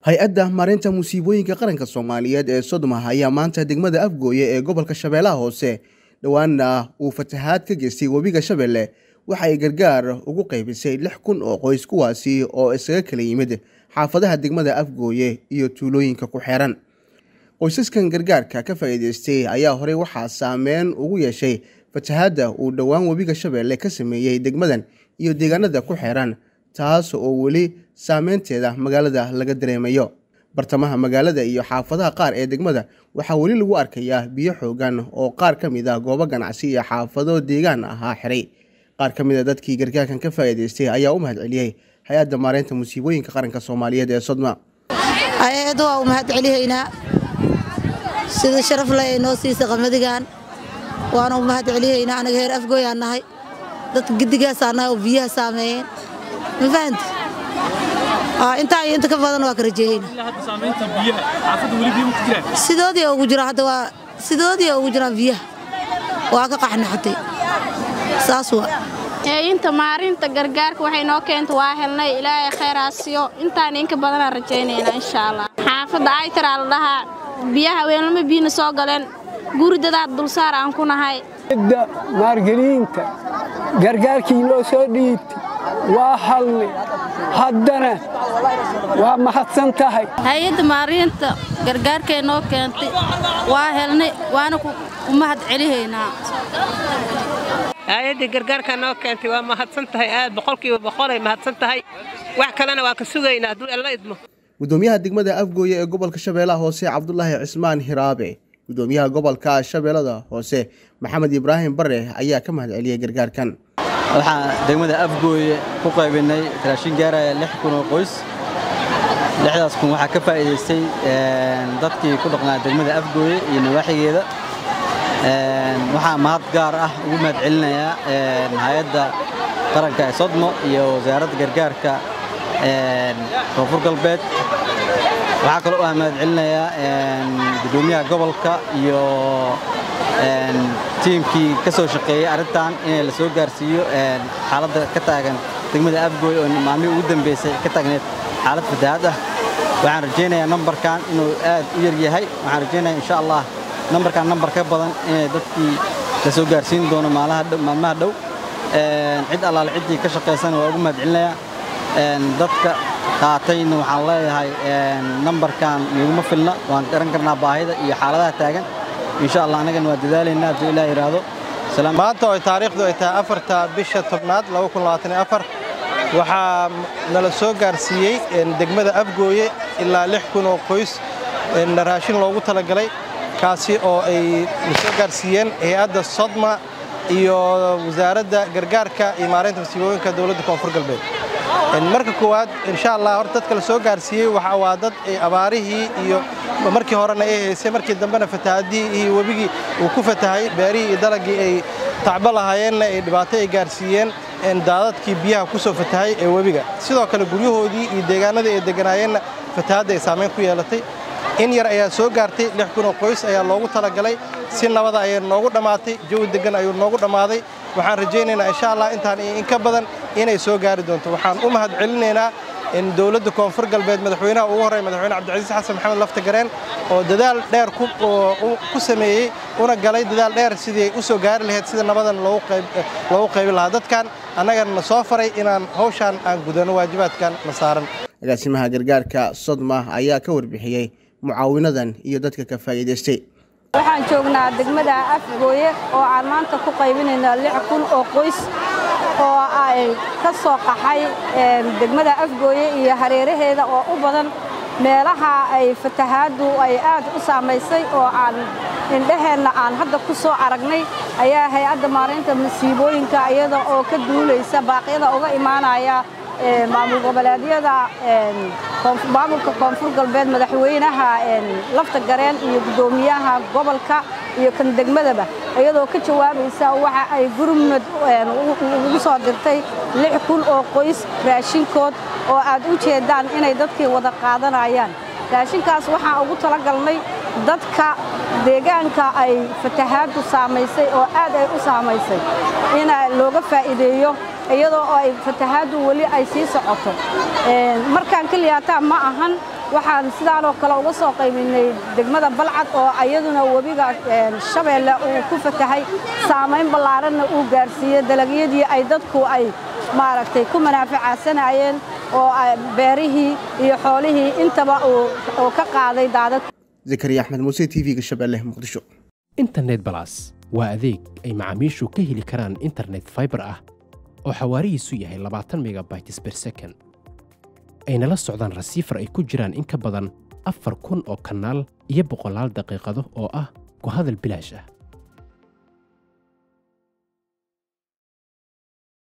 hay-adda maareynta musiibooyinka qaranka soomaaliyeed ee sodoma ayaa maanta degmada afgooye ee gobolka shabeellaha hoose dhowaana uu fatahaad ka geystay webiga shabeelle waxa ay gargaar ugu qaybisay lix kun oo qoys kuwaasi oo isaga kala yimid xaafadaha degmada afgooye iyo tuulooyinka ku xeeran qoysaskan gargaarka ka faa'iidaystay ayaa horey waxaa saameyn ugu yeeshay fatahaadda uu dhowaan webiga shabeelle ka sameeyey degmadan iyo deegaanada ku xeeran taas oo weli saameynteeda magaalada laga dareemayo bartamaha magaalada iyo xaafadaha qaar ee degmada waxaa weli lagu arkayaa biyo xoogan oo qaar ka mid ah goobo ganacsi iyo xaafado deegaan ahaa xiray qaar ka mid a dadkii gargaarkan ka faa'iidaystay ayaa u mahad celiyey hay-adda maareynta musiibooyinka qaranka soomaaliyeed ee sodma hay-adda waa u mahad celihaynaa sida sharaf leh ay noo siisay qamadigan waana u mahad celihaynaa anaga heer afgooyaan nahay dadka gidigaasaa nahay oo biyaha saameeyeen ma fahanti intaa iyo inta ka badan waa ka rajeehayna sidoodii ugu jira hadda waa sidoodii ugu jiraan biyaha waa ka qaxnaxatay saas waa inta maarinta gargaarka waxay noo keenta waa helnay ilaahay khayraasiyo intaan inka badanaan rajaynaynaa insha allah xaafadda aytaraa la dhahaa biyaha weelnama biyina soo galeen guri dadaad dulsaar aan ku nahay da maargeliinta gargaarkii noo soo dhiibtay waa halnay haddana waa mahadsan tahay hay-adda maariinta gargaarkay noo keentay waa helnay waana ku mahad celihaynaa hay-addii gargaarkaa noo keentay waa mahadsan tahay aad boqolkiiba boqolay mahadsan tahay wax kalena waa ka sugaynaa hadduu alla idmo gudoomiyaha degmada afgooye ee gobolka shabeellaha hoose cabdulaahi cismaan hiraabe gudoomiyaha gobolka shabeellada hoose maxamed ibraahim bare ayaa ka mahad celiyey gargaarkan waxaan degmada afgooye ku qaybinay raashin gaaraya lix kun oo qoys lixdaas kun waxaa ka faa'iidaystay dadkii ku dhaqnaa degmada afgooye iyo nawaaxigeeda waxaa mahad gaar ah ugu mahad celinayaa hay-adda qaranka ee sodmo iyo wasaaradda gargaarka koonfur galbeed waxaa kaloo ah mahad celinayaa gudoomiyaha gobolka iyo tiimkii ka soo shaqeeyey arrintan inay la soo gaarsiiyo xaaladda ka taagan degmada afgooy oo maalmihii ugu dambeysay ka taagneed xaalad fatahaad ah waxaan rajaynayaa nambarkan inuu aad u yar yahay waxaan rajaynayaa insha allah nambarkan nambar ka badan inay dadkii la soo gaarsiin doono maalmaha dhow cid allaale ciddii ka shaqaysana waa ugu mahad celinayaa dadka qaatayna waxaan leeyahay nambarkan iguma filna waan garan karnaa baahida iyo xaaladaha taagan insha allah annagana waa dadaalaynaa hadduu ilaah yidhaahdo maanta oo taariikhdu ay tahay afarta bisha tobnaad waxaa nala soo gaarsiiyey degmada afgooye ilaa lix kun oo qoys raashin loogu talagalay kaasi oo ay na soo gaarsiiyeen hay-adda sodma iyo wasaaradda gargaarka iyo maareynta masiibooyinka dowladda koonfur galbeed marka koowaad insha allah horta dadka la soo gaarsiiyey waxa waa dad abaarihii iyo markii horena ay haysay markii dambena fatahaadihii iyo webigii uu ku fatahay beerihii iyo dalagii ay tacbo lahaayeenna ay dhibaato ay gaarsiiyeen daadadkii biyaha ku soo fatahay ee webiga sidoo kale guryahoodii iyo deegaanadii ay deganaayeenna fatahaadda ay saamayn ku yeelatay in yar ayaa soo gaartay lix kun oo qoys ayaa loogu talagalay si nabada ayay noogu dhammaatay jawi deggan ayuu noogu dhammaaday waxaan rajaynaynaa insha allah intaan in ka badan inay soo gaari doonto waxaan u mahad celinaynaa in dowladda koonfur galbeed madaxweynaha ugu horreeya madaxweyne cabdicasiis xasan maxamed lafta gareen oo dadaal dheer ku sameeyey una galay dadaal dheer sidii u soo gaari lahayd sida nabadan loogu qaybi lahaa dadkan annagana na soo faray inaan hawshaan aan gudano waajibaadkan na saaran agaasimaha gargaarka sodma ayaa ka warbixiyey mucaawinadan iyo dadka ka faa'iidaystay waxaan joognaa degmada afgooye oo aan maanta ku qaybinayna lix kun oo qoys oo ay ka soo qaxay degmada afgooye iyo hareeraheeda oo u badan meelaha ay fatahaaddu ay aad u saamaysay oo aan indhaheenna aan hadda ku soo aragnay ayaa hay-adda maareynta masiibooyinka iyada oo ka duulaysa baaqyada uga imaanaya maamul goboleedyada maamulka koonfur galbeed madaxweynaha lafta gareen iyo guddoomiyaha gobolka iyo kan degmadaba iyadoo ka jawaabaysa waxa ay gurmud ugu soo dirtay lix kun oo qoys raashinkood oo aad u jeedaan inay dadkii wada qaadanayaan raashinkaas waxaan ugu talagalnay dadka deegaanka ay fatahaaddu saamaysay oo aad ay u saamaysay in looga faa'iideeyo iyadoo ay fatahaaddu weli ay sii socoto markaan keliyaataa ma ahan waxaan sidaanoo kale uga soo qaybinnay degmada balcad oo ayaduna webiga shabeelle uu ku fatahay saamayn ballaaranna uu gaarsiiyey dalagyadii ay dadku ay maaragtay ku manaafacaadsanayeen oo beerihii iyo xoolihii intaba uu ka qaaday daadad zakariya axmed muuse t v-ga shabeelle muqdisho internet balas waa adeeg ay macaamiishu ka heli karaan internet faibar ah oo xawaarihiisu yahay labaatan megabytes ber second ayna la socdaan rasiifar ay ku jiraan in ka badan afar kun oo kanaal iyo boqolaal daqiiqado oo ah ku hadal bilaash ah